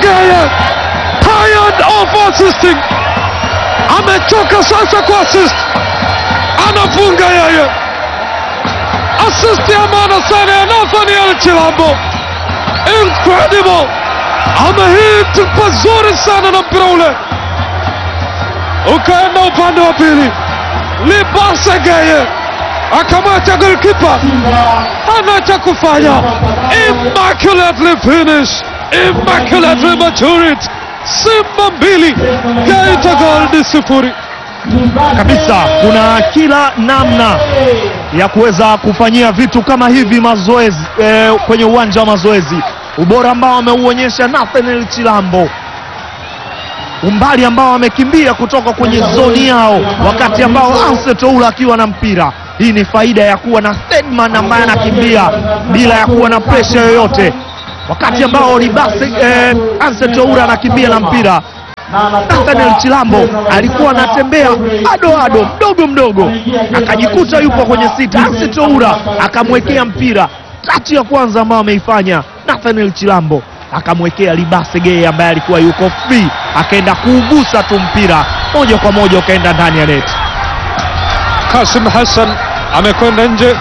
Geye tired of assisting, amechoka sasa kwa assist, anafunga yeye assist ya maana sana ya Nathaniel Chilambo, incredible, amehit pazuri sana na mpira ule ukaenda upande wa pili. Libase Geye akamwacha golkipa hana cha kufanya. Immaculately finish, immaculately matured. Simba mbili Geita Gold sifuri. kabisa. Kuna kila namna ya kuweza kufanyia vitu kama hivi mazoezi eh, kwenye uwanja wa mazoezi, ubora ambao ameuonyesha Nathaniel Chilambo, umbali ambao amekimbia kutoka kwenye zoni yao, wakati ambao Anse Toula akiwa na mpira. Hii ni faida ya kuwa na Stedman ambaye anakimbia bila ya kuwa na presha yoyote, wakati ambao Libase eh, Anse Toula anakimbia na mpira Nathaniel Chilambo alikuwa anatembea ado ado mdogo mdogo, akajikuta yupo kwenye sita. Anse Toura akamwekea mpira, tachi ya kwanza ambayo ameifanya Nathaniel Chilambo akamwekea Libase Geye ambaye alikuwa yuko free, akaenda kuugusa tu mpira moja kwa moja ukaenda ndani ya neti. Kasim Hassan amekwenda nje,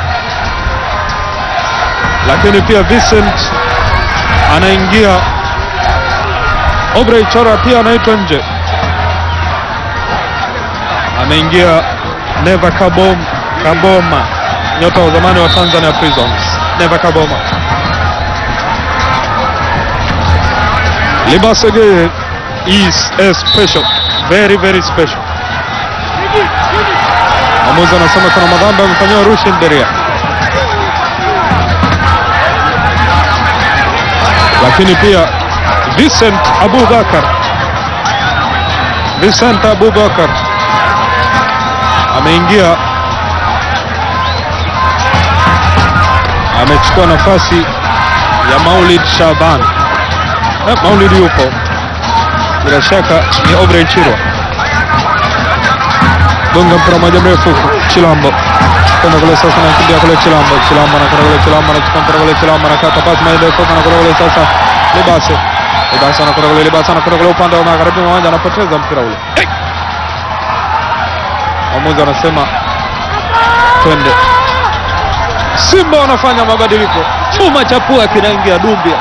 lakini pia Vincent anaingia. Obrey Chora pia anaitwa nje, ameingia Neva Kabom, Kaboma, nyota wa zamani wa Tanzania Prisons. Neva Kaboma, Libase Geye is a special, very very special. Mwamuzi anasema kuna madhambi amefanyiwa Rushin Deria, lakini pia Vincent Abubakar, Vincent Abubakar ameingia, amechukua nafasi ya Maulid Shaban. Eh, Maulid yupo, bila shaka ni Obrey Chirwa gonga mpira moja mrefu Chilambo kwenda kule sasa, anakimbia kule Chilambo, Chilambo anakwenda kule, Chilambo anachukua mpira kule, Chilambo anakata pasi moja ndefu, anakwenda kule sasa, Libase, Libase anakwenda kule, Libase anakwenda kule upande wa magharibi mwa uwanja, anapoteza mpira ule. Hey! Mwamuzi anasema twende. Simba wanafanya mabadiliko, chuma cha pua kinaingia Dumbia,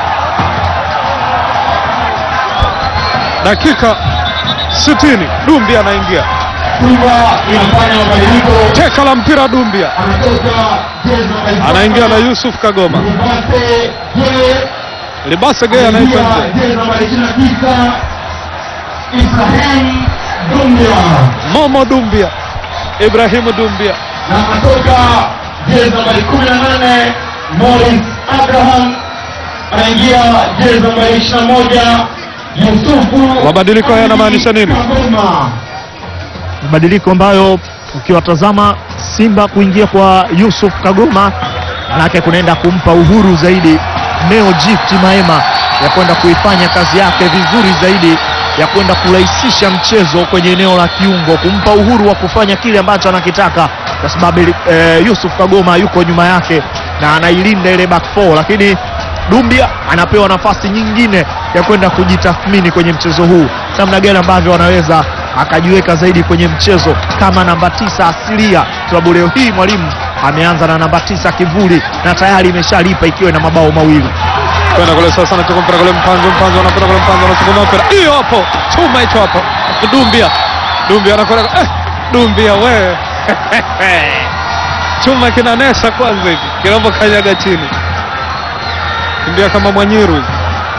dakika 60 Dumbia anaingia Simba inafanya mabadiliko, teka la mpira Dumbia anatoka jezi namba anaingia na Yusuf Kagoma. Libase Geye Libase Geye anaitwa anaingia nje. jezi namba 29 Ibrahim Dumbia Momo Dumbia, Ibrahimu Dumbia, na anatoka jezi namba 18 Morris Abraham anaingia jezi namba 21 Yusufu Mabadiliko haya yanamaanisha nini? Kagoma. mabadiliko ambayo ukiwatazama Simba kuingia kwa Yusuf Kagoma manake kunaenda kumpa uhuru zaidi Neo Gift Maema ya kwenda kuifanya kazi yake vizuri zaidi ya kwenda kurahisisha mchezo kwenye eneo la kiungo, kumpa uhuru wa kufanya kile ambacho anakitaka, kwa sababu eh, Yusuf Kagoma yuko nyuma yake na anailinda ile back four, lakini Dumbia anapewa nafasi nyingine ya kwenda kujitathmini kwenye mchezo huu, namna gani ambavyo anaweza akajiweka zaidi kwenye mchezo kama namba tisa asilia, sababu leo hii mwalimu ameanza na namba tisa kivuli na tayari imeshalipa ikiwa na mabao mawili. kwenda kule sasa, anachukua mpira kule, Mpanzo, Mpanzo anakwenda kule, Mpanzo anasukuma mpira, hiyo hapo, chuma hicho hapo, Dumbia, Dumbia anakwenda eh, Dumbia we chuma kinanesa kwanza hivi kinavyokanyaga chini, kimbia kama Mwanyiru hivi,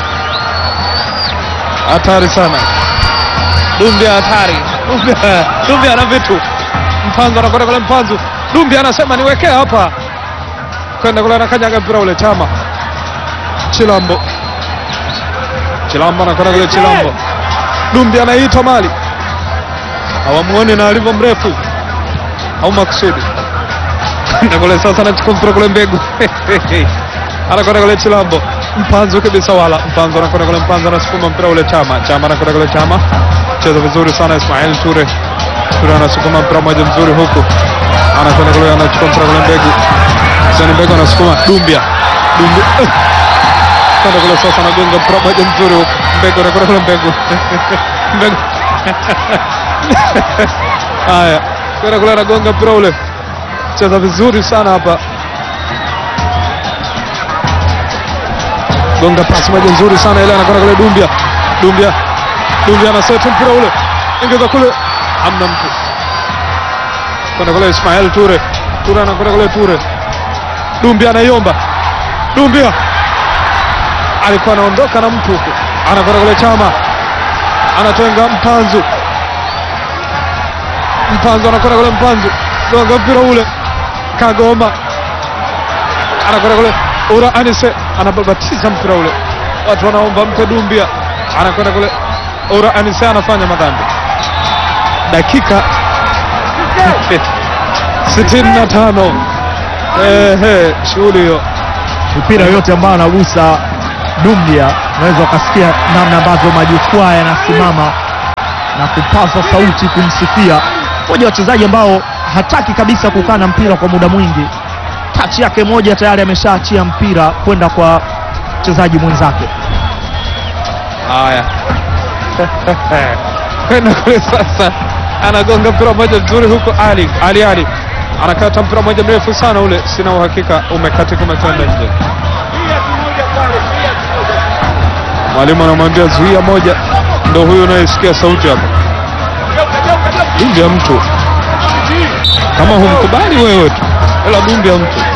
hatari sana Dumbia, hatari Dumbia, Dumbia ana vitu. Mpanzo anakwenda kule, Mpanzo, Dumbia anasema niwekee hapa, kwenda kule, anakanyaga mpira ule, Chama Chilambo, Chilambo anakwenda kule, Chilambo, Dumbia anaitwa mali, hawamuoni na alivyo mrefu au makusudi na kule sasa, anachukua mpira kule, mbegu anakwenda kule, Chilambo, Mpanzo kabisa, wala Mpanzo anakwenda kule, Mpanzo anasukuma mpira ule, Chama, Chama anakwenda kule, Chama cheza vizuri sana, Ismail Ture, Ture anasukuma mpira mmoja mzuri huku, anakwenda kule, anachukua mpira kule, mbegu Sani Mbegu anasukuma, Dumbia, Dumbia anakwenda kule sasa, anagonga mpira moja mzuri huko. Mbegu anakwenda kule mbegu mbegu haya, kwenda kule anagonga mpira ule, cheza vizuri sana hapa, gonga pasi moja nzuri sana ile, anakwenda kule Dumbia, Dumbia, Dumbia anaseti mpira ule, ingiza kule, amna mtu kwenda kule Ismail Ture, Ture anakwenda kule Ture, Dumbia anaiomba, Dumbia alikuwa anaondoka na mtu huku, anakwenda kule Chama, anatenga Mpanzu, Mpanzu anakwenda kule Mpanzu, gonga mpira ule, Kagoma anakwenda kule Ura Anise anababatiza mpira ule, watu wanaomba mpe Dumbia, anakwenda kule Ura Anise anafanya madhambi, dakika sitini na tano. Ehe, shughuli hiyo mipira yote ambayo anagusa Dumbia, unaweza ukasikia namna ambavyo majukwaa yanasimama na kupaza sauti kumsifia. Mmoja wa wachezaji ambao hataki kabisa kukaa na mpira kwa muda mwingi, tachi yake moja tayari ameshaachia mpira kwenda kwa mchezaji mwenzake. Haya, kwenda kule sasa, anagonga mpira mmoja mzuri huko. Ali Ali Ali anakata mpira mmoja mrefu sana ule, sina uhakika umekatika, umekwenda nje. Mwalimu anamwambia zuia moja, ndo huyu unayesikia sauti hapo, dumbi ya mtu. Kama humkubali wewe tu, ila dumbi ya mtu.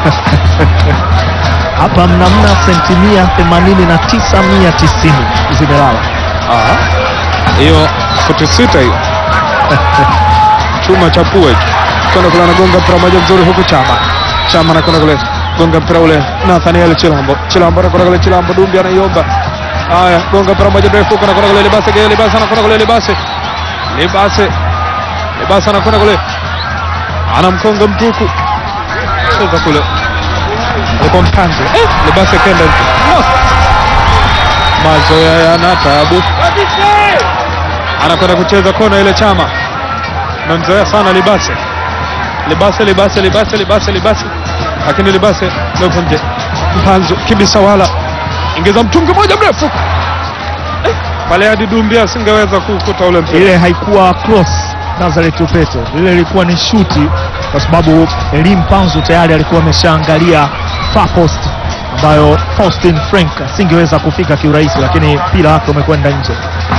Hapa mnamna sentimia 89 mia 90 zimelala. Ah, hiyo futi sita hiyo chuma cha pua hicho. Kwenda kule anagonga mpira moja mzuri huku Chama. Chama anakwenda kule gonga mpira ule Nathaniel Chilambo. Chilambo anakwenda kule Chilambo Dumbi anaiomba. Haya, gonga mpira moja mrefu huko anakwenda kule Libase Gele Libase anakwenda kule Libase. Libase. Libase anakwenda kule. Anamkonga mtuku. Cheza kule. Alikuwa mpanzo. Eh, Libase kenda nje. Oh. Mazoea yana taabu. Anakwenda kucheza kona ile Chama. Namzoea sana Libase. Libase Libase Libase Libase Libase. Lakini Libase ndio nje. Mpanzo kibisa wala. Ingiza mtungi moja mrefu. Eh, pale hadi Dumbia asingeweza kukuta ule mpira. Ile haikuwa cross Nazareth Upete, ile ilikuwa ni shuti, kwa sababu Elim Panzu tayari alikuwa ameshaangalia far post ambayo Faustin Frank asingeweza kufika kiurahisi, lakini mpira wake umekwenda nje.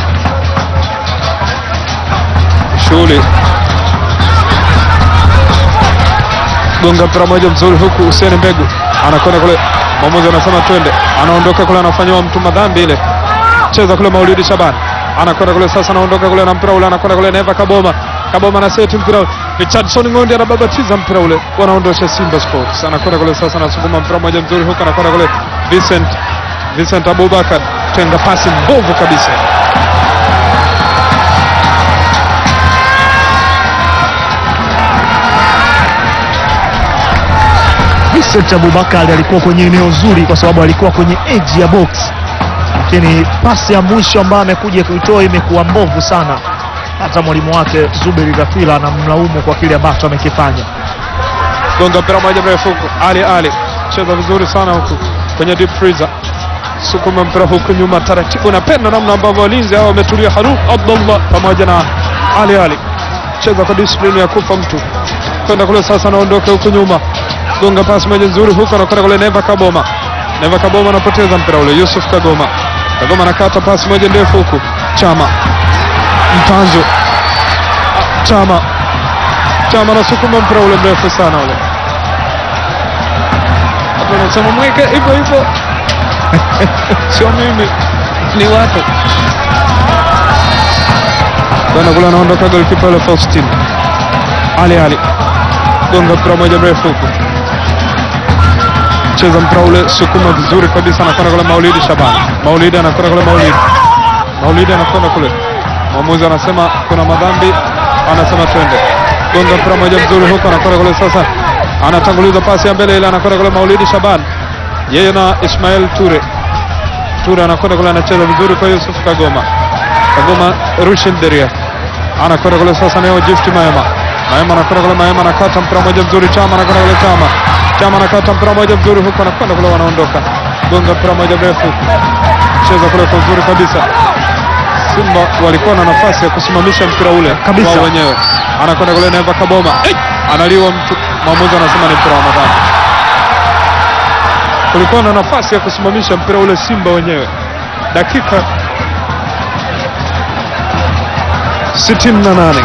shughuli gonga mpira moja mzuri huku Hussein Mbegu anakwenda kule, mwamuzi anasema twende, anaondoka kule, anafanyiwa mtu madhambi ile, cheza kule Maulidi Shaban anakwenda kule sasa, anaondoka kule na mpira ule, anakwenda kule Neva Kaboma, Kaboma na seti mpira ule, Richardson Ngondi anababatiza mpira ule, wanaondosha Simba Sports, anakwenda kule sasa, anasukuma mpira moja mzuri huku, anakwenda kule Vincent Vincent Abubakar, tenga pasi mbovu kabisa Vincent Abubakar alikuwa kwenye eneo zuri kwa sababu alikuwa kwenye edge ya box, lakini pasi ya mwisho ambayo amekuja kuitoa imekuwa mbovu sana. Hata mwalimu wake Zuberi Gafila anamlaumu kwa kile ambacho amekifanya. gonga mpira moja mrefu huku. Ali Ali cheza vizuri sana huku kwenye deep freezer, sukuma mpira huku nyuma taratibu. Napenda namna ambavyo walinzi hao wametulia. Harun Abdullah pamoja na Ali Ali cheza kwa discipline ya kufa mtu, kwenda kule sasa, anaondoka huku nyuma, gonga pasi moja nzuri huku, anakwenda kule Neva Kaboma. Neva Kaboma anapoteza mpira ule, Yusuf Kagoma. Kagoma anakata pasi moja ndefu huku, Chama Mpanzo Ah, Chama Chama anasukuma mpira ule mrefu sana ule, watu wanasema mweke hivyo hivyo, sio mimi, ni watu bana kule. Anaondoka golikipa ule Faustin Ali Ali, gonga mpira moja mrefu huku, cheza mpira ule, sukuma vizuri kabisa, anakwenda kule Maulidi Shabani. Maulidi anakwenda kule Maulidi, Maulidi anakwenda kule, mwamuzi anasema kuna madhambi, anasema twende gonga mpira moja mzuri huko, anakwenda kule sasa, anatanguliza pasi ya mbele ile, anakwenda kule Maulidi Shaban, yeye na Ismail Ture. Ture anakwenda kule, anacheza vizuri kwa Yusuf Kagoma. Kagoma Rushin Deria anakwenda kule sasa, nayo Gift Maema. Maema anakwenda kule, Maema anakata mpira moja mzuri, Chama anakwenda kule, Chama Chama anakata mpira moja mzuri huko, anakwenda kule, wanaondoka gonga mpira moja mrefu, cheza kule kwa uzuri kabisa. Simba walikuwa na nafasi ya kusimamisha mpira ule Kabisa. wao wenyewe, anakwenda kule Neva Kaboma, Eh! analiwa mtu, mwamuzi anasema ni mpira wa madhambi. Kulikuwa na nafasi ya kusimamisha mpira ule Simba wenyewe, dakika 68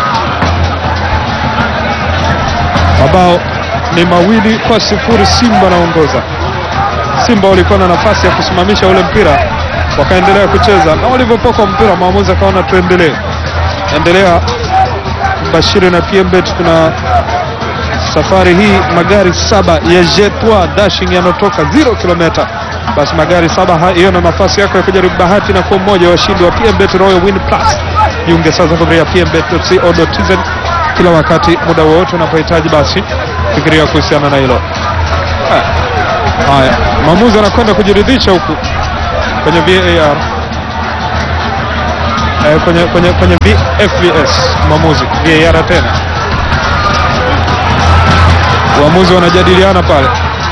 mabao ni mawili kwa sifuri. Simba naongoza. Simba walikuwa na nafasi ya kusimamisha ule mpira, wakaendelea kucheza na walivyopoka mpira, maamuzi akaona tuendelee, endelea Bashiri na PMBet. Kuna safari hii magari saba ya Jetwa Dashing yanatoka 0 kilomita, basi magari saba ha- hiyo na nafasi yako ya kujaribu bahati na kuwa mmoja wa washindi wa PMBet Royal Win Plus. Jiunge sasa kupitia pmbet.co.tz kila wakati, muda wowote unapohitaji, basi fikiria kuhusiana na hilo. Haya. Haya, mwamuzi anakwenda kujiridhisha huku kwenye VAR eh, kwenye, kwenye, kwenye VFVS mwamuzi VAR tena, waamuzi wanajadiliana pale.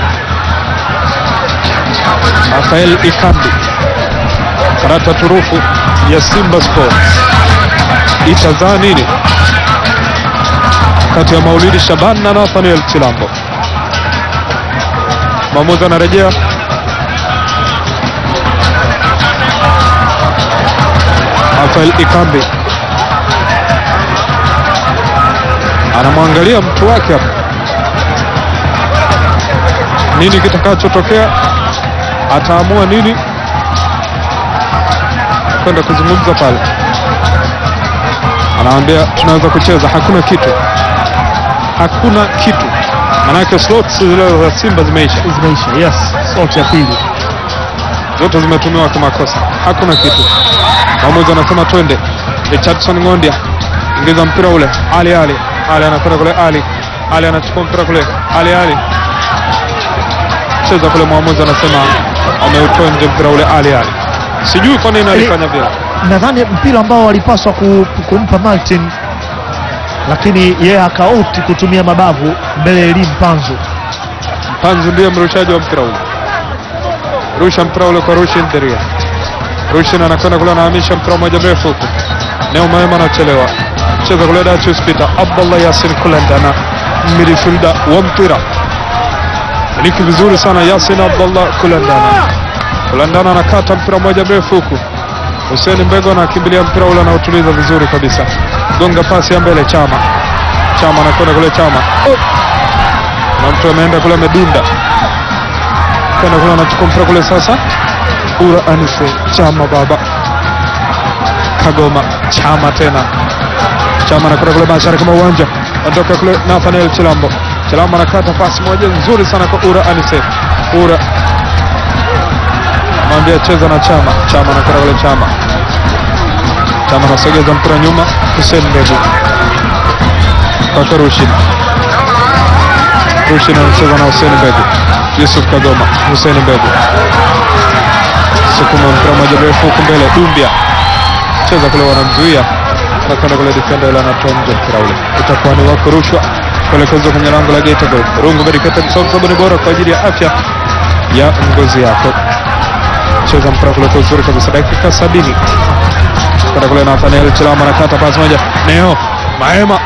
Rafael Ikambi, karata turufu ya Simba Sports itazaa nini kati ya Maulidi Shaban na Nathaniel Chilambo? Mwamuzi anarejea Rafael Ikambi anamwangalia mtu wake hapa, nini kitakachotokea, ataamua nini kwenda kuzungumza pale. Anawambia tunaweza kucheza, hakuna kitu, hakuna kitu, manake slots zile za Simba zimeisha Zimeisha, yes. Sauti ya pili. zote zimetumiwa kwa makosa, hakuna kitu. Mwamuzi anasema twende. Richardson Ng'ondia ingiza mpira ule, Ali Ali Ali anakwenda kule, Ali Ali anachukua mpira kule, Ali Ali cheza kule. Mwamuzi anasema ameutoa nje mpira ule, Ali Ali. Sijui kwa nini alifanya vile. Nadhani mpira ambao walipaswa ku, kumpa Martin, lakini yeye akaopti kutumia mabavu mbele ya Elim Panzu. Panzu ndiye mrushaji wa mpira ule, rusha mpira ule kwa Rushin Deria. Rushin anakwenda kule, anahamisha mpira mmoja mrefu huku, Neo Maema anachelewa, cheza kule Dachus Peter Abdallah Yasin Kulenda na midfielder wa mpira miliki vizuri sana Yasin Abdallah Kulandana. Kulandana anakata mpira mmoja mrefu huku, Hussein Mbego anakimbilia mpira ule, anautuliza vizuri kabisa, gonga pasi ya mbele, Chama Chama anakwenda kule, Chama oh! na mtu ameenda kule amedunda kwenda kule anachukua mpira kule sasa ura anise chama baba kagoma chama tena chama anakwenda kule mashariki mwa uwanja anatoka kule Nathaniel Chilambo Chilambo anakata pasi moja nzuri sana kwa ura anise ura mwambia cheza na chama chama anakwenda kule chama chama anasogeza mpira nyuma Hussein Mbegu kwa Rushin Rushin anacheza na Hussein Mbegu Yusuf Kagoma Hussein Mbegu sukuma mpira moja mrefu huku mbele Dumbia cheza kule wanamzuia anakwenda kule defender ile anatoa nje mpira ule utakuwa ni wako rushwa kuelekezwa kwenye lango la Geita Gold Rungu Medicated Soap sabuni bora kwa ajili ya afya ya ngozi yako cheza mpira kule kwa uzuri kabisa dakika sabini kwenda kule Nathaniel Chilama anakata pasi moja Neo Maema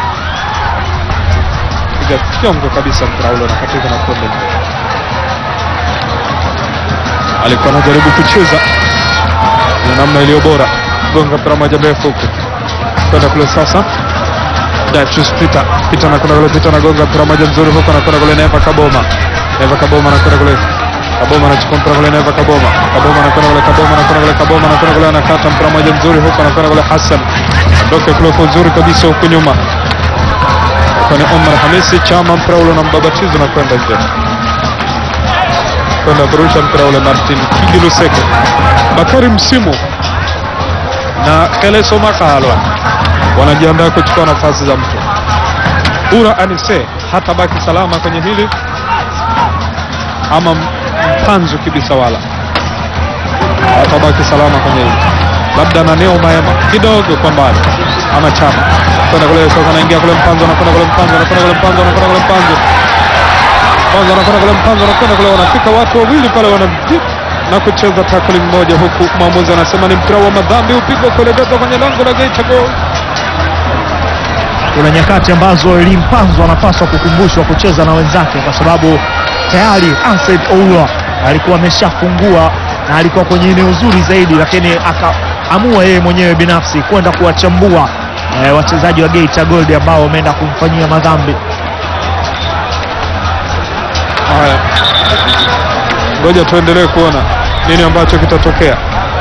piga fyongo kabisa mpira ule unakatika na kwenda nje alikuwa anajaribu kucheza na namna iliyo bora, gonga mpira moja mrefu huku kwenda kule sasa. Dachus Peter Peter anakwenda kule, Peter anagonga mpira moja mzuri huku, anakwenda kule Neva Kaboma, Neva Kaboma anakwenda kule Kaboma anachukua mpira kule Neva Kaboma, Kaboma anakwenda kule, Kaboma anakwenda kule, Kaboma anakwenda kule, anakata mpira moja mzuri huku, anakwenda kule Hassan ndoke kule kwa uzuri kabisa huku nyuma kwani Omar Hamisi Chama, mpira ule unambabatiza na kwenda nje kwenda kurusha mpira ule Martin Kigi Luseke, Bakari Msimu na Keleso Makalwa wanajiandaa kuchukua nafasi za mtu. Ura Anise hatabaki salama kwenye hili ama Mpanzu Kibisawala hatabaki salama kwenye hili, labda na Neo Maema kidogo kwa mbali ama Chama kwenda kule sasa, anaingia kule Mpanzu, anakwenda kule Mpanzu, anakwenda kule Mpanzu, anakwenda kule Mpanzu Mpanzu anakwenda kule, Mpanzu anakwenda kule, wanafika watu wawili pale, wana na kucheza tackling moja, huku mwamuzi anasema ni mpira wa madhambi upigwa kuelekezwa kwenye lango la Geita Gold. kuna nyakati ambazo Elimpanzo anapaswa kukumbushwa kucheza na wenzake, kwa sababu tayari Ansel Oula alikuwa ameshafungua na alikuwa kwenye eneo zuri zaidi, lakini akaamua yeye mwenyewe binafsi kwenda kuwachambua eh, wachezaji wa Geita Gold ambao wameenda kumfanyia madhambi. Haya, ngoja tuendelee kuona nini ambacho kitatokea.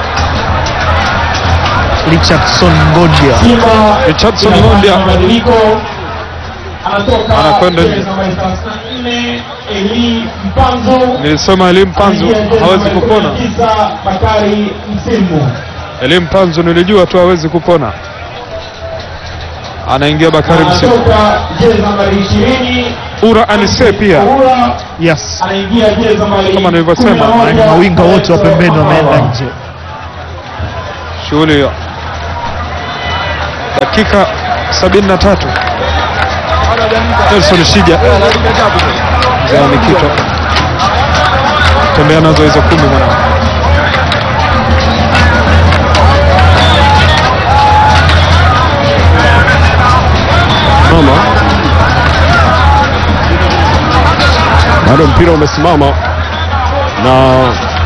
Richardson Ngodia Simba Richardson inafanya Mondia. mabadiliko, anatoka Anakwenda nje. jezi nambari 34 Eli Mpanzo Nilisema Elim Panzu Anaingia jezi hawezi nambari kupona. 19 Bakari Msimu Elim Panzu nilijua tu hawezi kupona. Anaingia Bakari Msimu. anatoka jezi nambari 20 Ura Anise pia Ura yes, anaingia jezi nambari Kama nilivyosema, 11, Yaani mawinga wote wa pembeni wameenda Mamawa. nje. shughuli hiyo. Dakika 73 Nelson Shija mzee wa Mikito tembea nazo hizo kumi mwanangu. mama bado mpira umesimama na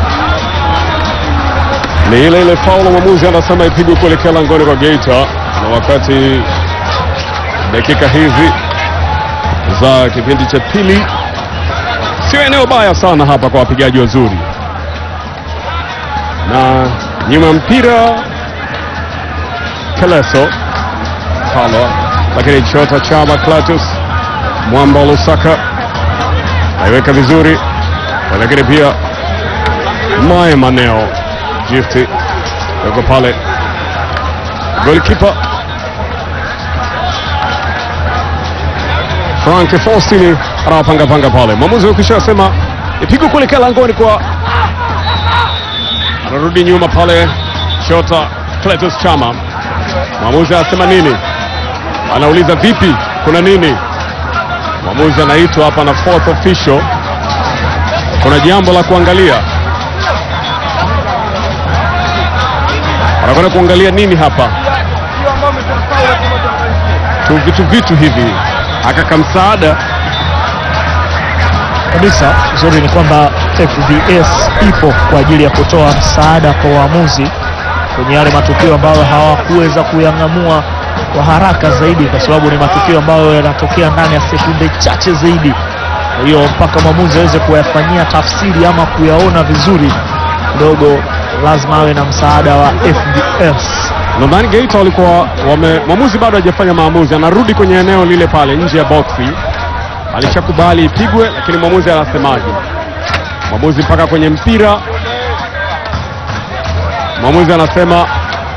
ni ile ile faulu mwamuzi anasema ipigwe kuelekea langoni kwa Geita, na wakati dakika hizi za kipindi cha pili sio eneo baya sana hapa kwa wapigaji wazuri, na nyuma ya mpira Keleso Halwa, lakini Chota Chama Clatous Mwamba Lusaka aiweka vizuri, lakini pia Mae Maneo Gifti yuko pale, golikipa Frank Faustini anawapangapanga pale. Mwamuzi ukisha sema ipigwe kuelekea langoni kwa, anarudi nyuma pale Chota Clatous Chama. Mwamuzi anasema nini? Anauliza vipi, kuna nini? Mwamuzi anaitwa hapa na fourth official, kuna jambo la kuangalia. Anakwenda kuangalia nini hapa? Tu vitu vitu hivi, akaka msaada kabisa. Uzuri ni kwamba FVS ipo kwa ajili ya kutoa msaada kwa waamuzi kwenye yale matukio ambayo hawakuweza kuyang'amua kwa haraka zaidi, kwa sababu ni matukio ambayo yanatokea ndani ya sekunde chache zaidi. Kwa hiyo mpaka mwamuzi aweze kuyafanyia tafsiri ama kuyaona vizuri kidogo, lazima awe na msaada wa FVS. Nadhani Geita walikuwa wame, mwamuzi bado hajafanya maamuzi, anarudi kwenye eneo lile pale nje ya boksi. Alishakubali ipigwe, lakini mwamuzi anasemaje? Mwamuzi mpaka kwenye mpira, mwamuzi anasema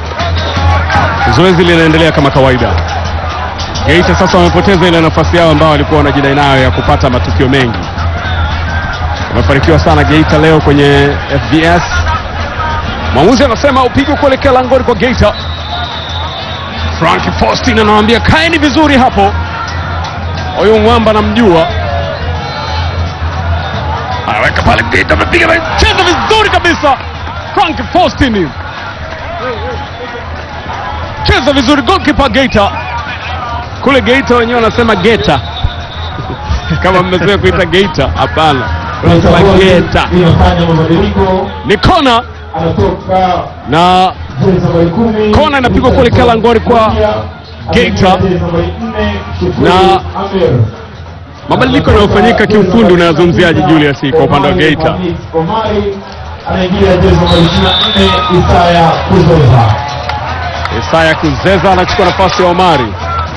zoezi linaendelea kama kawaida. Geita sasa wamepoteza ile nafasi yao ambayo walikuwa wanajidai nayo ya kupata matukio mengi. Wamefanikiwa sana Geita leo kwenye FBS. Mwamuzi anasema upigwe kuelekea langoni kwa Geita. Frank Faustin anawambia kaeni vizuri hapo. Huyu mwamba namjua, anaweka pale. Geita amepiga, amecheza vizuri kabisa. Frank Faustin cheza vizuri, goalkeeper Geita. Kule Geita wenyewe wanasema Geta kama mmezoea kuita Geita, hapana, wanasema Geta. inafanya mabadiliko, Ni kona anatoka na jezi nambari 10 Kona inapigwa kuelekea langoni kwa Geita. Jezi nambari 4 Shukuru Na- Amir. mabadiliko yanayofanyika kiufundi, unayazungumziaje Julius kwa upande wa Omari Geita? Hamis Omari anaingia jezi nambari 24 Isaya Kuzoza. Isaya Kuzeza anachukua nafasi ya Omari,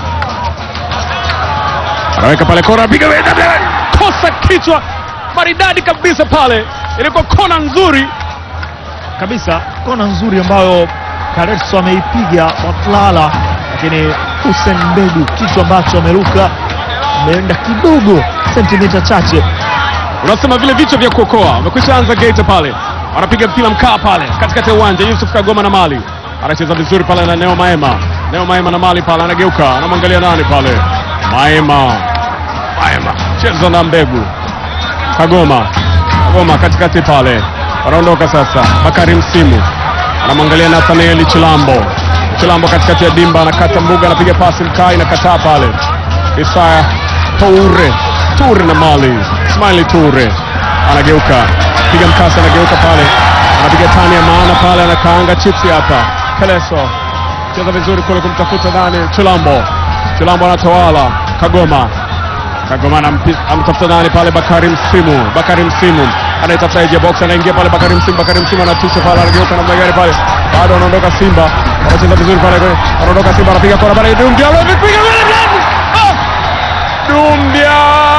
anaweka pale kona, piga kosa kichwa maridadi kabisa pale, ilikuwa kona nzuri kabisa kona nzuri ambayo Karetso ameipiga kwa kulala, lakini Hussein Mbegu kichwa ambacho ameruka ameenda kidogo sentimita chache. unasema vile vichwa vya kuokoa wamekwisha anza Geita pale, wanapiga mpira mkaa pale katikati ya uwanja. Yusuf Kagoma na Mali anacheza vizuri pale na Neo Maema. Neo Maema na Mali pale, anageuka anamwangalia nani pale, Maema. Maema cheza na Mbegu, Kagoma, Kagoma katikati pale, wanaondoka sasa. Bakari Msimu anamwangalia Nathanieli Chilambo. Chilambo katikati ya dimba, anakata mbuga, anapiga pasi mkai, nakataa pale. Isaya Toure, Toure na Mali, Ismaili Toure anageuka, piga mkasi, anageuka pale, anapiga tani ya maana pale, anakaanga chipsi hapa. Keleso cheza vizuri kule kumtafuta nani, Chilambo. Chilambo anatawala, Kagoma Kagoma anampi- amtafuta nani pale, Bakari Msimu. Bakari Msimu anaitafuta nje ya box, anaingia pale Bakari Msimu. Bakari Msimu anatisha pale, anageuka namna gani pale, bado anaondoka Simba, wanacheza vizuri pale, kwe- anaondoka Simba, anapiga kona pale, Dumbia anapiga kona pale, Ah! Dumbia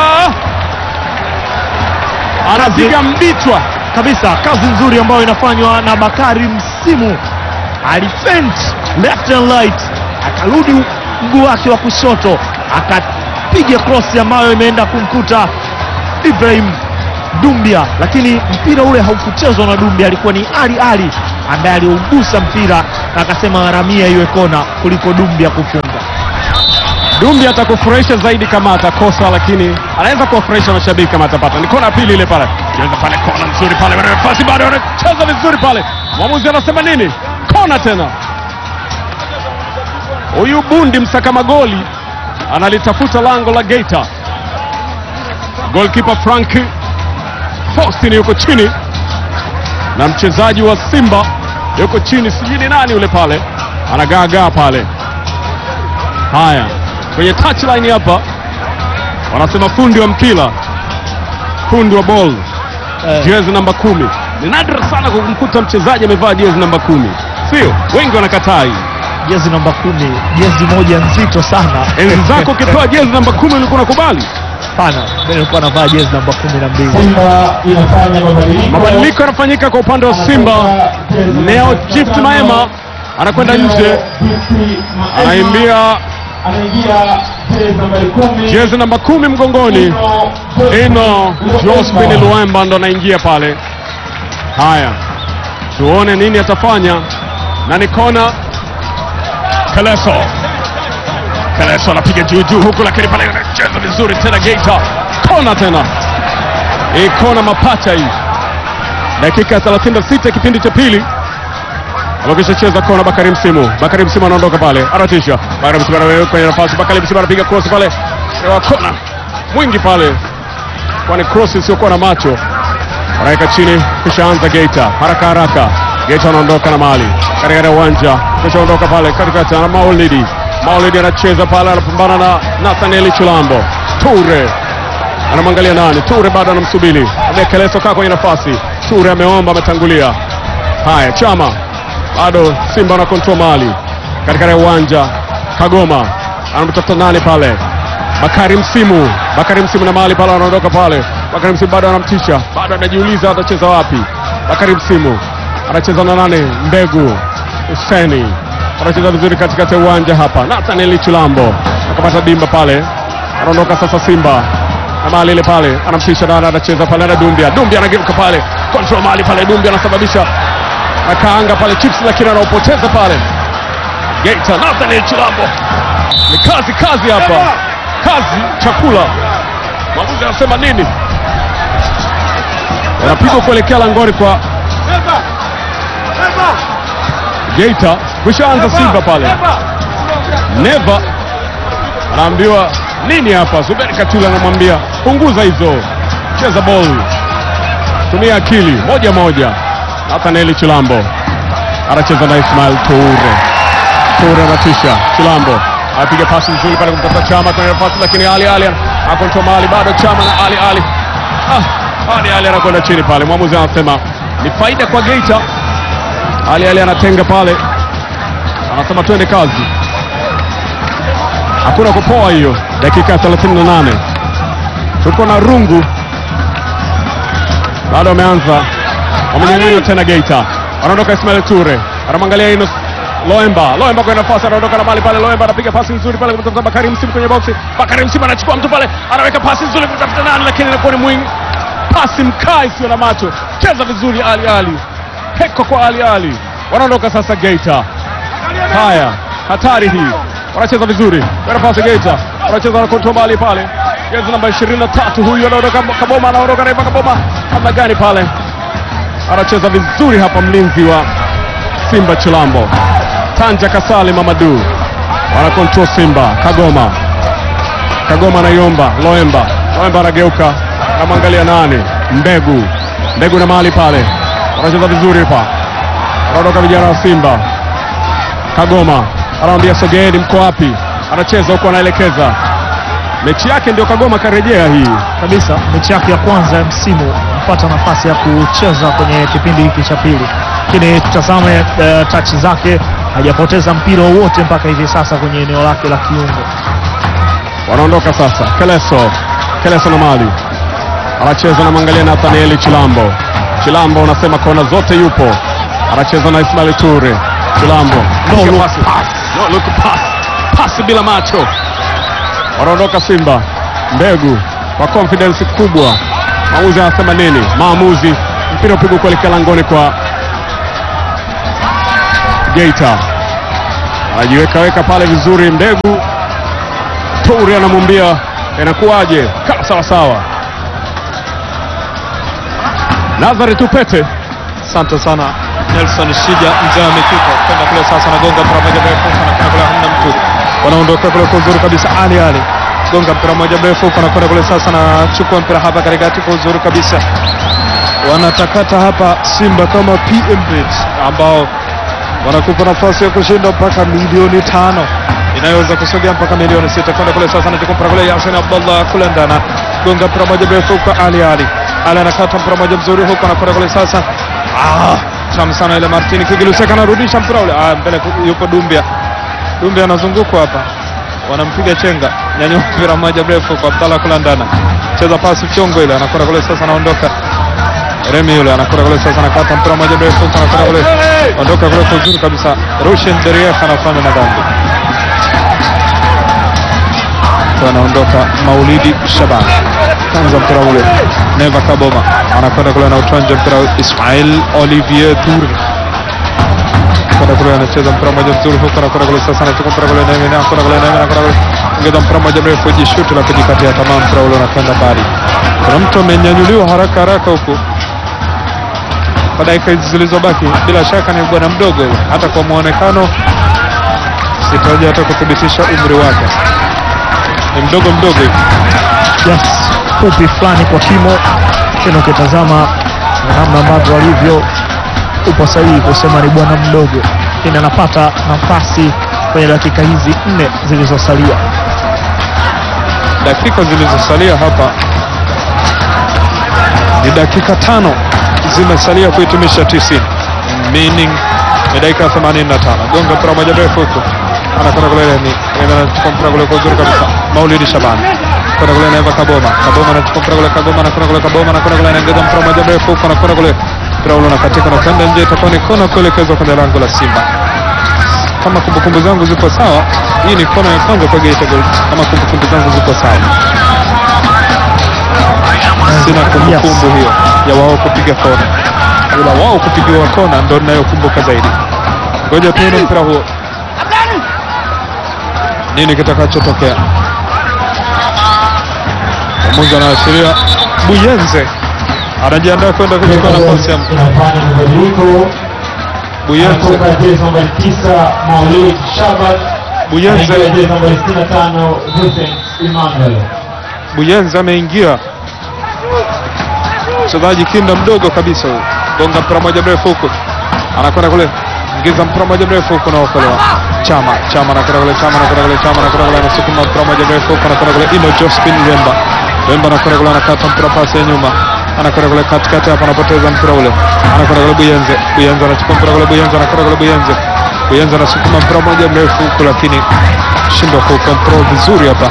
anapiga mbichwa kabisa kazi nzuri ambayo inafanywa na Bakari Msimu. Alifent left and right, akarudi mguu wake wa kushoto akapiga cross ambayo imeenda kumkuta Ibrahim Dumbia, lakini mpira ule haukuchezwa na Dumbia, alikuwa ni Ali Ali ambaye aliugusa mpira na akasema haramia iwe kona kuliko Dumbia kufunga. Dumbi atakufurahisha zaidi kama atakosa, lakini anaweza kuwafurahisha mashabiki kama atapata. Ni kona ya pili ile pale, cheza pale, kona nzuri pale, wana nafasi bado, wanacheza vizuri pale. Mwamuzi anasema nini? Kona tena. Huyu bundi msaka magoli analitafuta lango la Geita. Goalkeeper Frank Faustin yuko chini na mchezaji wa Simba yuko chini, sijui ni nani yule pale, anagaagaa pale. Haya, kwenye touchline hapa wanasema fundi wa mpira, fundi wa ball, Eh, jezi namba kumi. Ni nadra sana kumkuta mchezaji amevaa jezi namba kumi, sio wengi wanakataa hii. jezi namba kumi, jezi moja nzito sana. Enzi zako ukipewa jezi namba kumi ulikuwa unakubali. Hapana, mimi nilikuwa navaa jezi namba kumi na mbili. Simba inafanya mabadiliko. Mabadiliko yanafanyika kwa upande wa Simba. Neo Gift Maema anakwenda nje, anaimbia anaingia jezi nambari kumi. jezi namba kumi mgongoni. Ino Jospin Luemba ndo anaingia pale. Haya, tuone nini atafanya, na ni kona. Keleso, Keleso anapiga juu juu huku, lakini pale anacheza vizuri tena. Geita kona tena, hii kona mapacha hii. Dakika 36 kipindi cha pili amekisha cheza kona. Bakari Msimu, Bakari Msimu anaondoka pale, anatisha. Bakari Msimu anaweka kwenye nafasi, Bakari Msimu anapiga cross pale, wa kona mwingi pale kwani cross isiyokuwa na macho anaweka chini, kisha anza Geita haraka haraka. Geita anaondoka na mali katikati ya uwanja, kisha ondoka pale katikati na Maulidi. Maulidi anacheza pale, anapambana na Nathaniel Chulambo. Ture anamwangalia nani? Ture bado anamsubiri Keleso, kaa kwenye nafasi. Ture ameomba, ametangulia. Haya, Chama bado Simba na control mali katikati ya uwanja. Kagoma anamtafuta nani pale? Bakari Msimu, Bakari Msimu na mali pale, anaondoka pale. Bakari Msimu bado anamtisha, bado anajiuliza atacheza wapi. Bakari Msimu anacheza na nane, Mbegu Huseni anacheza vizuri katikati ya uwanja hapa. Nathaniel Chulambo akapata dimba pale, anaondoka sasa Simba na mali ile pale, anamtisha nana, anacheza pale na Dumbia. Dumbia anageuka pale, control mali pale, Dumbia anasababisha akaanga pale chips, lakini anaopoteza pale. Geita, Nathaniel Chulambo ni kazi kazi hapa, kazi chakula. Mwamuzi anasema nini? Wanapigwa kuelekea langoni kwa Geita, kushaanza Simba pale. Neva anaambiwa nini hapa? Zuberi Katula anamwambia punguza hizo, cheza ball, tumia akili, moja moja. Nathaniel Chilambo anacheza na Ismail Toure. Toure anatisha, Chilambo anapiga pasi nzuri pale kumtafuta Chama kwenye nafasi, lakini Ali Ali akontrol mali bado, Chama na Ali Ali ah, Ali Ali anakwenda chini pale. Mwamuzi anasema ni faida kwa Geita. Ali Ali anatenga pale, anasema twende kazi, hakuna kupoa hiyo. Dakika 38 tuko na rungu bado wameanza, wamenyang'anywa tena Geita, anaondoka Ismail Ture, anamwangalia Ino Loemba, Loemba kwenye nafasi, anaondoka na mali pale. Loemba anapiga pasi nzuri pale kumtafuta Bakari Msimu kwenye boksi. Bakari Msimu anachukua mtu pale, anaweka pasi nzuri kumtafuta nani, lakini inakuwa ni mwingi, pasi mkaa isiyo na macho. Cheza vizuri Ali Ali, heko kwa Ali Ali. Wanaondoka sasa Geita. Haya, hatari hii, wanacheza vizuri kwenye nafasi Geita, wanacheza na kontrol mali pale, jezi namba 23 huyu anaondoka, Kaboma anaondoka, naiba Kaboma namna gani pale anacheza vizuri hapa, mlinzi wa Simba Chilambo Tanja Kasali Mamadu wana control Simba. Kagoma, Kagoma anaiomba Loemba, Loemba anageuka, anamwangalia nani? Mbegu, Mbegu na mahali pale, wanacheza vizuri hapa, wanaondoka vijana wa Simba. Kagoma anamwambia sogeeni, mko wapi? Anacheza huko, anaelekeza mechi yake, ndio Kagoma karejea hii kabisa mechi yake ya kwanza ya msimu mpata nafasi ya kucheza kwenye kipindi hiki cha pili, lakini tutazame uh, tachi zake, hajapoteza mpira wowote mpaka hivi sasa kwenye eneo lake la kiungo. wanaondoka sasa. Keleso, Keleso na mali anacheza, namwangalia Nathanieli Chilambo. Chilambo unasema kona zote yupo, anacheza na Ismail Ture. Chilambo No look Pasi. no look pass, pasi bila macho. Wanaondoka Simba. Mbegu kwa confidence kubwa, maamuzi anasema nini? Maamuzi, mpira upigwa kuelekea langoni kwa Geita, anajiweka weka pale vizuri. Mbegu Toure anamwambia inakuwaje? Kaa sawa sawa. Nazari Tupete Asante sana Nelson Shija, mzee wa mikiko kwenda kule sasa, nagonga mpira moja mrefu anakwenda kule, hamna mtu, wanaondoka kule kwa uzuri kabisa. Ali Ali gonga mpira moja mrefu anakwenda kule sasa, nachukua mpira hapa katikati kwa uzuri kabisa, wanatakata hapa Simba kama PMB ambao wanakupa nafasi ya kushinda mpaka milioni tano inayoweza kusogea mpaka milioni sita kwenda kule sasa, anachukua mpira kule Yasin Abdallah kule ndana gonga mpira moja mrefu kwa Ali Ali Ali anakata mpira moja mzuri huko, anakwenda kule sasa Ah, tamu sana ile Martini Kigiluseka anarudisha mpira ule. Ah, mbele ku- yupo Dumbia. Dumbia anazungukwa hapa, wanampiga chenga, nyanyua mpira mmoja mrefu kwa Abdalla Kulandana, cheza pasi chongo ile, anakwenda kule sasa, anaondoka Remi yule anakwenda kule sasa, anakata mpira mmoja mrefu, anakwenda kule, ondoka kule kwa uzuri kabisa. Rushen Derief anafanya madhambi, Kwa anaondoka Maulidi Shaban kwanza mpira ule Neva Kaboma anakwenda kule anauchanja mpira Ismail Olivier Toure kwenda kule anacheza mpira mmoja mzuri huko anakwenda kule sasa anachukua mpira kule Neva anakwenda kule Neva anakwenda kule ongeza mpira mmoja mrefu jishuti la kujikatia tamaa mpira ule unakwenda mbali kuna mtu amenyanyuliwa haraka haraka huku kwa dakika hizi zilizobaki bila shaka ni bwana mdogo yule. hata kwa muonekano sitaji hata kuthibitisha umri wake ni mdogo mdogo hivi Yes, fupi fulani kwa kimo, tena ukitazama na namna ambavyo alivyo, upo sahihi kusema ni bwana mdogo, lakini anapata nafasi kwenye dakika hizi nne zilizosalia. dakika zilizosalia hapa ni dakika tano zimesalia kuhitimisha 90 meaning ni dakika 85 gonga mpira moja mrefu huko anakwenda kule ni anachukua mpira kule kwa uzuri kabisa Maulidi Shaban kwenda kule Neva Kaboma Kaboma anachukua mpira kule Kaboma anakwenda kule Kaboma anakwenda kule anaongeza mpira moja mrefu huko anakwenda kule mpira ule unakatika na kwenda nje itakuwa ni kona kuelekezwa kwenye lango la Simba kama kumbukumbu zangu zipo sawa hii ni kona ya kwanza kwa Geita Gold kama kumbukumbu zangu zipo sawa sina kumbukumbu hiyo ya wao kupiga kona, ila wao kupigiwa kona ndo ninayokumbuka zaidi. Ngoja tuone mpira huo, nini kitakachotokea. Mwamuzi anaashiria Buyenze anajiandaa kwenda kuchukua nafasi ya inafanya mabadiliko Buyenze. anatoka jezi nambari tisa Maulid Shaban Buyenze. anaingia jezi nambari sitini na tano Vincent Emmanuel Buyenzi ameingia, mchezaji kinda mdogo kabisa huyu, gonga mpira moja mrefu huku, anakwenda kule, ingiza mpira moja mrefu huku, naokolewa Chama. Chama anakwenda kule, Chama anakwenda kule, Chama anakwenda kule, anasukuma mpira moja mrefu huku, anakwenda kule, Ino Jospin Wemba. Wemba anakwenda kule, anakata mpira pasi ya nyuma, anakwenda kule katikati hapa, anapoteza mpira ule, anakwenda kule Buyenze. Buyenze anachukua mpira kule, Buyenze anakwenda kule, Buyenze. Buyenze anasukuma mpira moja mrefu huku, lakini shindwa kucontrol vizuri hapa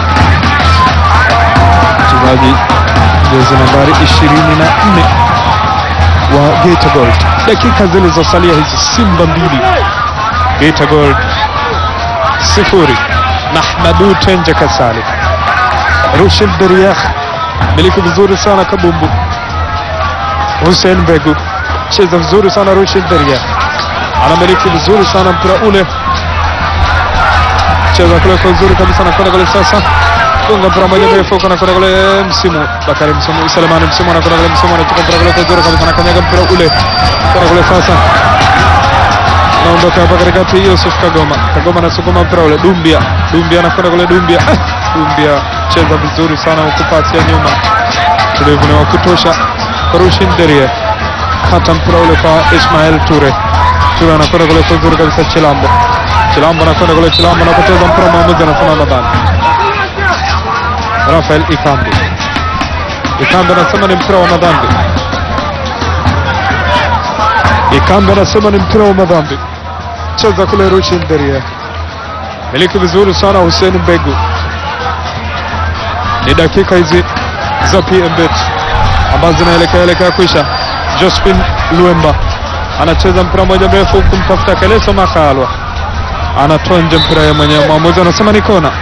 mchezaji jezi nambari 24 wa Geita Gold. Dakika zilizosalia hizi, Simba mbili Geita Gold sifuri. Mahmadu Tenje Kasali, Rushin Deriah miliki vizuri sana kabumbu. Hussein Mbegu cheza vizuri sana. Rushin Deriah anamiliki vizuri sana mpira ule, cheza kule kwa uzuri kabisa, nakwenda kule sasa gonga mpira moja mrefu huko anakwenda kule msimu Bakari msimu Selemani msimu anakwenda kule msimu anachukua mpira kule kwa uzuri kabisa anakanyaga mpira ule kwenda kule sasa naondoka hapa katikati Yusuf Kagoma Kagoma anasukuma mpira ule Dumbia Dumbia anakwenda kule Dumbia Ah, Dumbia cheza vizuri sana huku pasi ya nyuma tulivu ni wa kutosha Rushin Derie kata mpira ule kwa Ismail Ture Ture anakwenda kule kwa uzuri kabisa Chilambo Chilambo anakwenda kule Chilambo anapoteza mpira mwamuzi anasema madhambi Rafael Ikambi Ikambi anasema ni mpira wa madhambi Ikambi anasema ni mpira wa madhambi cheza kule Rushin Derie miliki vizuri sana Hussein Mbegu ni dakika hizi za PMBet ambazo zinaelekea elekea kwisha. Jospin Luemba anacheza mpira moja mrefu kumtafuta Keleso Makalwa, anatoa nje mpira ya mwenyewe. Mwamuzi anasema ni kona,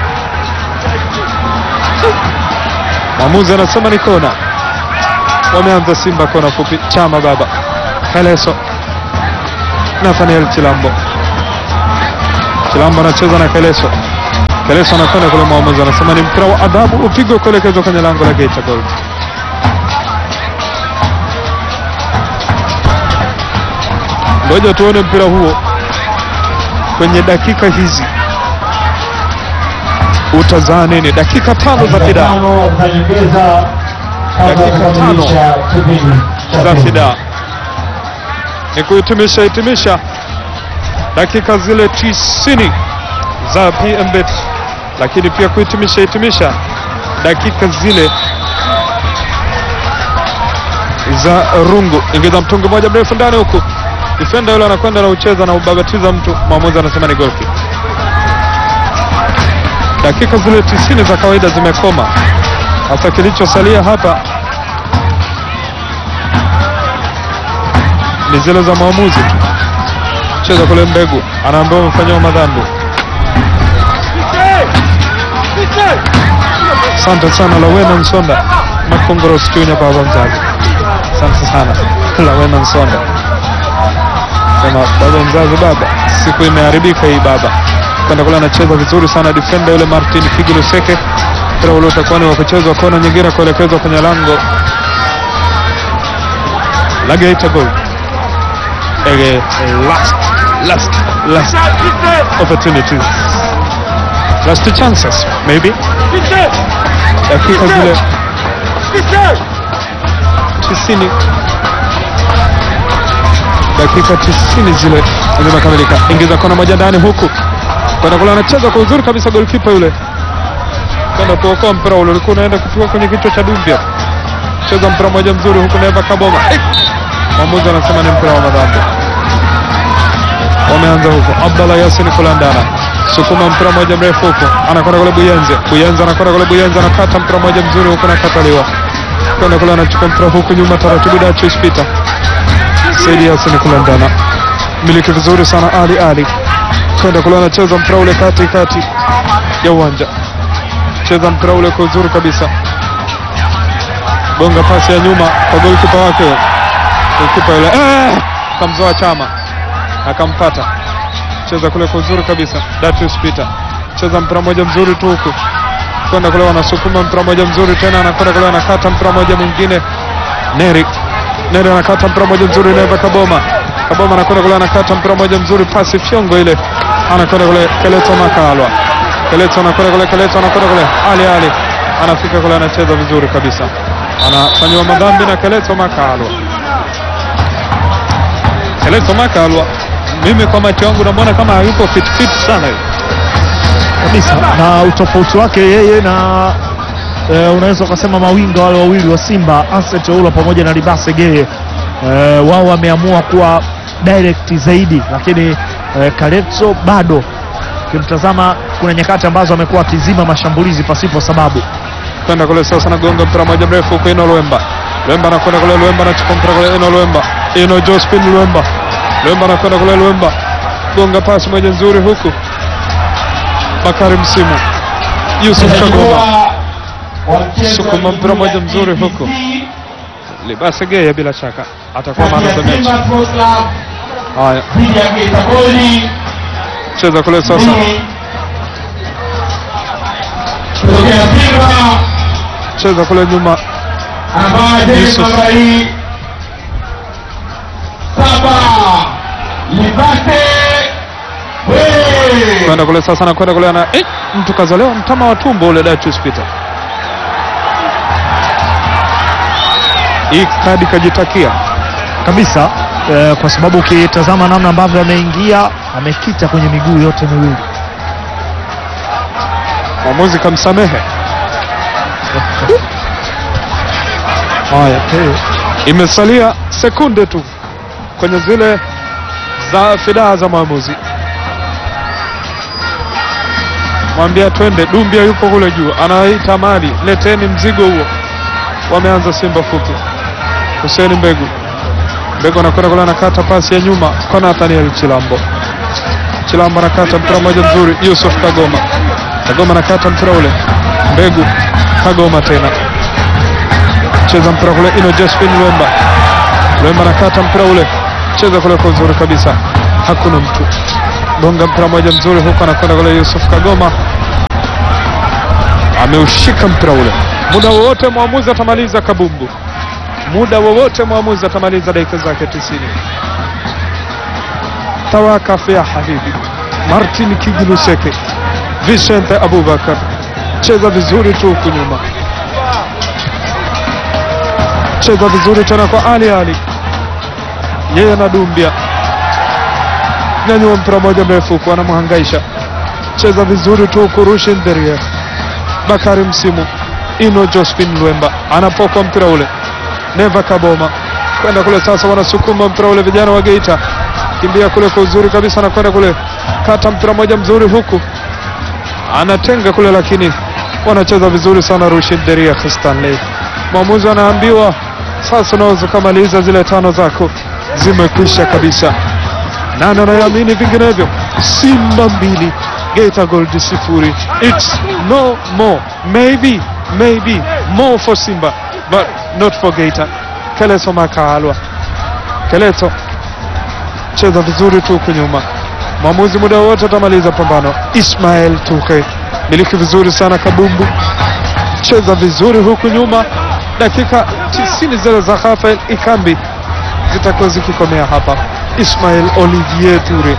mwamuzi anasema ni kona. Wameanza Simba kona fupi. Chama baba Keleso, Nathaniel Chilambo, Chilambo anacheza na Keleso Keleso anakwenda kule, mwamuzi anasema ni mpira wa adhabu upigwe kuelekezwa kwenye lango la Geita Gold. Ngoja tuone mpira huo kwenye dakika hizi utazaa nini? Dakika tano za fidaa Tano za nyongeza kabla ya Dakika tano kukamilisha kipindi cha za pili. fidaa ni kuhitimisha hitimisha dakika zile tisini za PMBet, lakini pia kuhitimisha hitimisha dakika zile za rungu. Ingiza mtungi moja mrefu ndani huku, defender yule anakwenda na ucheza na ubabatiza mtu, mwamuzi anasema ni goal kick. Dakika zile tisini za kawaida zimekoma. Sasa kilichosalia hapa ni zile za maamuzi tu. Cheza kule Mbegu anaambiwa umefanyiwa madhambi. Asante sana Lawena Nsonda Makongoro Chunya baba mzazi, asante sana Lawena Nsonda. Sema baba mzazi, baba siku imeharibika hii baba. Kwenda kule anacheza vizuri sana defender yule Martin Figiluseke. Mpira ule utakuwa ni wa kuchezwa kona nyingine kuelekezwa kwenye lango la Geita Gold. Ege, last last last opportunities last chances maybe dakika zile tisini dakika tisini zile zimekamilika. Ingiza kona moja ndani huku kwenda kule, anacheza kwa uzuri kabisa golkipa yule kwenda kuokoa mpira ule, ulikuwa unaenda kutua kwenye kichwa cha Dumbia. Cheza mpira moja mzuri huku, Neva Kaboma Eh! mwamuzi anasema ni mpira wa madhambi. Wameanza huko, Abdallah Yasin Kulandana sukuma mpira moja mrefu huko, anakwenda kule Buyenze. Buyenze anakwenda kule Buyenze, anakata mpira moja mzuri huko, nakataliwa kwenda kule, anachukua mpira huku nyuma taratibu, Dachis Peter Saidi Yasin Kulandana miliki vizuri sana, Ali Ali kwenda kule, anacheza mpira ule kati kati ya uwanja, cheza mpira ule kwa uzuri kabisa, gonga pasi ya nyuma kwa golikipa wake golikipa yule eh, kamzoa Chama akampata cheza kule kwa uzuri kabisa. Datius Peter cheza mpira moja mzuri tu huku kwenda kule, wanasukuma mpira moja mzuri tena, anakwenda kule, anakata mpira moja mwingine. Neri Neri anakata mpira moja mzuri, Neva Kaboma Kaboma anakwenda kule, anakata mpira moja mzuri, pasi fyongo ile, anakwenda kule, Keleto Makalwa Keleto anakwenda kule, Keleto anakwenda kule, Ali Ali anafika kule, anacheza vizuri kabisa, anafanyiwa madhambi na Keleto Makalwa Keleto Makalwa mimi kwa macho yangu namwona kama hayuko fit fit sana hivi. kabisa na utofauti wake yeye na e, unaweza ukasema mawinga wale wawili wa Simba Anset Oula pamoja na Libase Geye e, wao wameamua kuwa direct zaidi, lakini e, Kaletso bado ukimtazama, kuna nyakati ambazo amekuwa akizima mashambulizi pasipo sababu. kwenda kule sasa, nagonga mpira moja mrefu huko, Ino Lwemba Lwemba anakwenda kule, Lwemba anachukua mpira kule, Ino Lwemba Ino Jospin Lwemba Lwemba anakwenda kule, Lwemba gonga pasi moja nzuri huku, Bakari Msimu Yusuf Kagoma sukuma mpira moja mzuri huku, Libase Geye bila shaka atakuwa man of the match. Haya, cheza kule sasa, Kutokea Simba Simba cheza kule nyuma, anavaa jezi Yusuf. namba hii saba Libate Hey! kwenda kule sasa, na kwenda kule ana eh, mtu kazolewa mtama wa tumbo ule Datius Peter. Hii kadi kajitakia kabisa eh, kwa sababu ukitazama namna ambavyo ameingia amekita kwenye miguu yote miwili. mwamuzi kamsamehe. Haya, Eh, imesalia sekunde tu kwenye zile za fidaa za mwamuzi. Mwambia twende, Dumbia yupo kule juu, anaita mali, leteni mzigo huo. Wameanza Simba fupi. Hussein Mbegu, Mbegu anakwenda kule, anakata pasi ya nyuma kwa Nathaniel Chilambo. Chilambo anakata mpira mmoja mzuri, Yusuf Kagoma. Kagoma anakata mpira ule, Mbegu, Kagoma tena cheza mpira kule, Ino Josephine Lwemba. Lwemba anakata mpira ule, cheza kule kwa uzuri kabisa, hakuna mtu. Gonga mpira mmoja mzuri huko, anakwenda kule Yusuf Kagoma, ameushika mpira ule. Muda wowote mwamuzi atamaliza kabumbu, muda wowote mwamuzi atamaliza dakika zake tisini. Tawakaf ya habibi Martin Kigiluseke, Vicente Abubakar, cheza vizuri tu huku nyuma cheza vizuri tena kwa Ali Ali, yeye na Dumbia, nyanyua mpira moja mrefu huku anamhangaisha, cheza vizuri tu huku Rushin Derie, Bakari Msimu, Ino Jospin Lwemba anapokwa mpira ule, Neva Kaboma kwenda kule sasa, wanasukuma mpira ule vijana wa Geita, kimbia kule kwa uzuri kabisa, anakwenda kule kata mpira moja mzuri huku anatenga kule, lakini wanacheza vizuri sana Rushin Derie Stanley. Mwamuzi anaambiwa sasa unaweza ukamaliza zile tano zako, zimekwisha kabisa. Nani anayeamini vinginevyo? Simba mbili Geita Gold sifuri. It's no more, maybe maybe more for Simba but not for Geita. Keleto Makaalwa, Keleto cheza vizuri tu huku nyuma, mwamuzi muda wote atamaliza pambano. Ismael Tuke miliki vizuri sana kabumbu cheza vizuri huku nyuma. Dakika 90 zile za Rafael Ikambi zitakuwa zikikomea hapa. Ismail Olivier Ture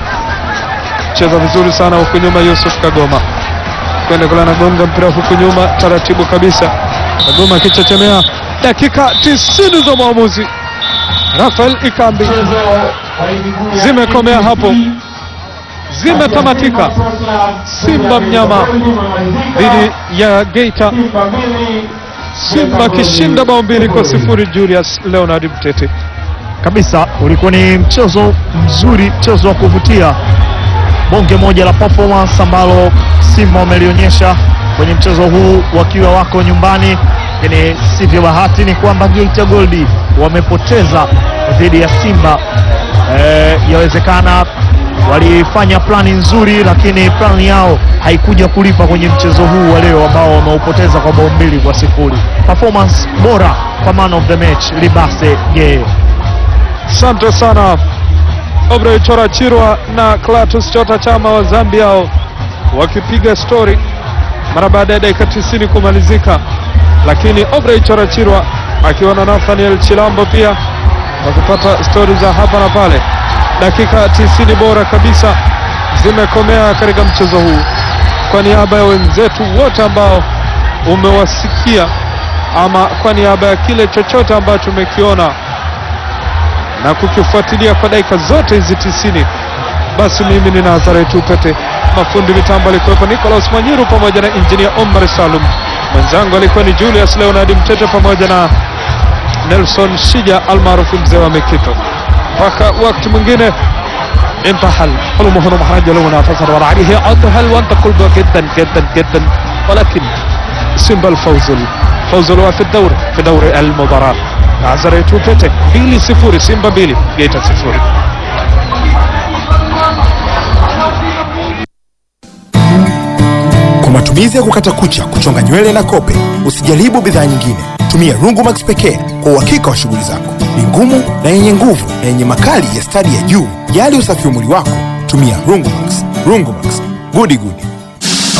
cheza vizuri sana huku nyuma. Yusuf Kagoma kwenda kule, anagonga mpira huku nyuma taratibu kabisa. Kagoma akichechemea. Dakika 90 za mwamuzi Rafael Ikambi Mchezo wa miguu ya Zimekomea hapo. KCB. zimetamatika. Simba mnyama dhidi ya Geita, Simba mbili Simba akishinda bao mbili kwa sifuri. Julius Leonard Mtete. kabisa ulikuwa ni mchezo mzuri, mchezo wa kuvutia, bonge moja la performance ambalo Simba wamelionyesha kwenye mchezo huu wakiwa wako nyumbani, lakini sivyo bahati ni kwamba Geita Gold wamepoteza dhidi ya Simba. Eh, yawezekana walifanya plani nzuri, lakini plani yao haikuja kulipa kwenye mchezo huu wa leo ambao wameupoteza kwa bao mbili kwa sifuri. Performance bora kwa man of the match Libase Geye. Asante sana Obrey Chora Chirwa na Clatous Chota Chama wa Zambia hao wakipiga stori mara baada ya dakika 90 kumalizika, lakini Obrey Chora Chirwa akiwa na Nathaniel Chilambo pia wakipata stori za hapa na pale. Dakika 90 bora kabisa zimekomea katika mchezo huu. Kwa niaba ya wenzetu wote ambao umewasikia ama kwa niaba ya kile chochote ambacho umekiona na kukifuatilia kwa dakika zote hizi tisini, basi mimi ni Nazareth Upete, mafundi mitambo alikuwepo Nicholas Mwanyiru pamoja na injinia Omar Salum, mwenzangu alikuwa ni Julius Leonard Mtete pamoja na Nelson Shija almaarufu mzee wa Mikito. Mpaka wakati mwingine انتحل حلمه هنا محرج له منافسة وعليه أطهل وأنت قلبه جدا جدا جدا ولكن سيمبا الفوز الفوز له في الدوري في دوري المباراة Nazareth Upete mbili sifuri Simba mbili Geita sifuri. Kwa matumizi ya kukata kucha, kuchonga nywele na kope, usijaribu bidhaa nyingine. Tumia Rungumax pekee kwa uhakika wa shughuli zako. Ni ngumu na yenye nguvu na yenye makali ya stadi ya juu. Jali usafi wa mwili wako, tumia Rungumax. Rungumax, gudi gudi.